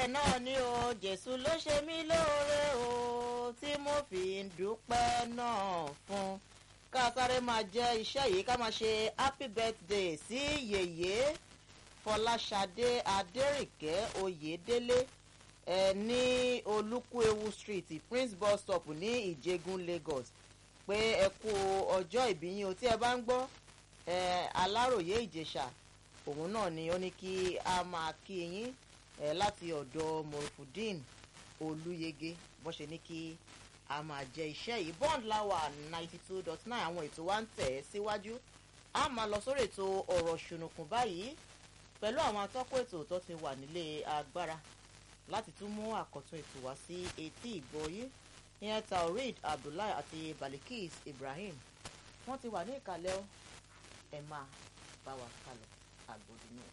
náà ni o jésù ló ṣe mí lóore o tí mo fi ń dúpẹ́ náà fún ká sáré máa jẹ iṣẹ́ yìí ká máa ṣe happy birthday sí yèyé fọláṣadé adẹ́rìnkẹ́ oyèdélé ẹ ní olúkúewu street prince bus stop ní ìjẹgun lagos pé ẹ kú ọjọ́ ìbí yín o tí ẹ bá ń gbọ́ ẹ aláròye ìjẹ̀ṣà òun náà ni ó ní kí a máa kí yín ẹ láti ọ̀dọ̀ morufudin olúyege bó ṣe ní kí a máa jẹ iṣẹ́ yìí bond lawa ninety two dot nine àwọn ètò wa ń tẹ̀ ẹ́ síwájú a máa lọ sórí ètò ọ̀rọ̀ ṣùnùkùn báyìí pẹ̀lú àwọn atọ́kọ̀ ètò tó ti wà nílé agbára láti tún mú àkọ́tún ètò wá sí etí ìgbọ́yé ìyẹn taoreed abdullahi àti balikis ibrahim wọ́n ti wà ní ìkàlẹ̀ ọ́ ẹ̀ máa bá wa kálọ̀ àgbòdì náà.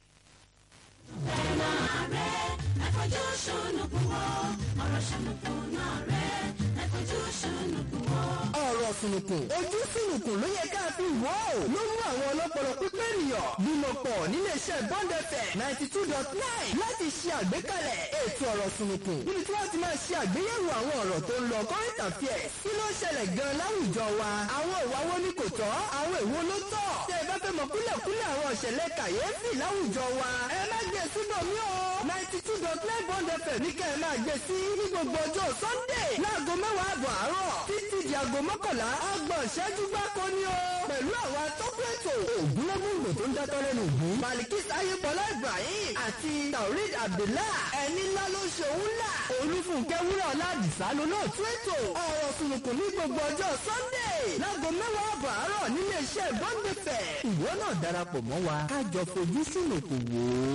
fẹ́ràn rẹ̀ ẹ fojú ṣùnùkùn wò ọ̀rọ̀ ṣùnùkùn náà rẹ̀ ẹ fojú ṣùnùkùn wò. ọ̀rọ̀ sùnùkùn ojú sùnùkùn ló yẹ ká fi wò ó ló mú àwọn ọlọ́pọlọ pípé ènìyàn bímọ pọ̀ níléeṣẹ́ bọ́ndẹ̀fẹ̀ ninety two dot nine láti ṣe àgbékalẹ̀ ètò ọ̀rọ̀ sùnùkùn níbi tí wọ́n ti máa ṣe àgbéyẹ̀wò àwọn ọ̀rọ̀ tó ń lọ current affairs kí ló ṣẹlẹ̀ gan láwùjọ wa àwọn ìwà wo ni kò tọ́ àwọn èwo ló tọ́ tẹ́ ẹ bá fẹ́ mọ kúlẹ̀kúlẹ̀ àwọn ìṣẹ̀lẹ̀ kàyéfì láwùjọ wa ẹ má gbé síbò mí o ninety two dot nine bọ́ndẹ̀fẹ̀ ní kẹ́ ẹ máa gbé sí ní gbogbo ọjọ́ sunday láago mẹ́wàá àbọ̀ àárọ̀ títí di aago mọ́kànlá ọgbọ̀n ìṣẹ́jú gbáko ni o. pẹ̀lú àwọn atọ́kùnrin ògúnlógúngbò tó ń dátọ́ lẹ́nu ògún. malikis ayébọlá ibrahim àti taurid abdullah ẹni ńlá ló ṣe òun là. olúfúnkẹ́ wúrà ọ̀làdìsá ló náà tún ètò. ọ̀rọ̀ sùnùkùn ní gbogbo ọjọ́ sunday láago mẹ́wàá àbọ̀ àárọ̀ nílé iṣẹ́ bọ́ńdẹ̀fẹ̀. ìwọ náà darapọ̀ mọ́ wa ká jọ fojú sùnùkùn wò ó.